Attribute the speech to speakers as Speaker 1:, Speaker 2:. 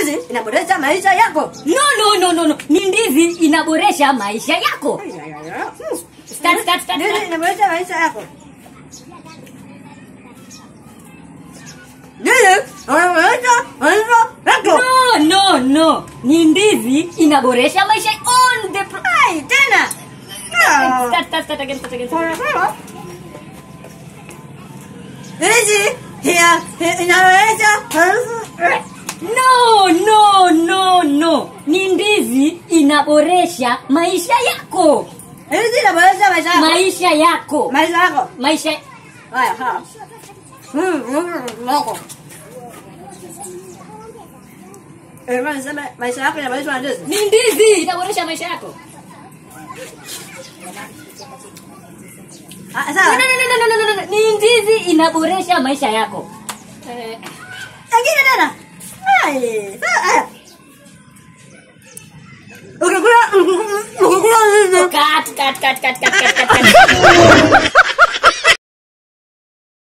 Speaker 1: Ndizi inaboresha maisha yako.
Speaker 2: No, no, no, no, no. Ni ndizi inaboresha maisha yako. Start, start, start,
Speaker 1: Ndizi
Speaker 2: start.
Speaker 1: inaboresha maisha yako. Ndizi inaboresha maisha yako.
Speaker 2: No, no, no. Ni ndizi inaboresha maisha on the pro-
Speaker 1: Ai, tena. Ah.
Speaker 2: Start, start, start again, start again.
Speaker 1: Pole pole. Ndizi ya- ya- inaboresha maisha
Speaker 2: No, no, no, no. Ni ndizi inaboresha maisha yako.
Speaker 1: Ndizi inaboresha maisha yako.
Speaker 2: Maisha yako.
Speaker 1: Maisha yako.
Speaker 2: Maisha
Speaker 1: Haya, ha. Mm, mm, yako. Eh, bwana, sema maisha yako inaboreshwa na ndizi.
Speaker 2: ni ndizi inaboresha maisha yako.
Speaker 1: Ah,
Speaker 2: No,
Speaker 1: sawa.
Speaker 2: no, no, no, no, no, no, no. Ni ndizi inaboresha maisha yako. Eh,
Speaker 1: Lakini tena. Ai, sawa. Ukikula ukikula ndizi
Speaker 2: cut, cut, cut, cut, cut, cut, cut, cut.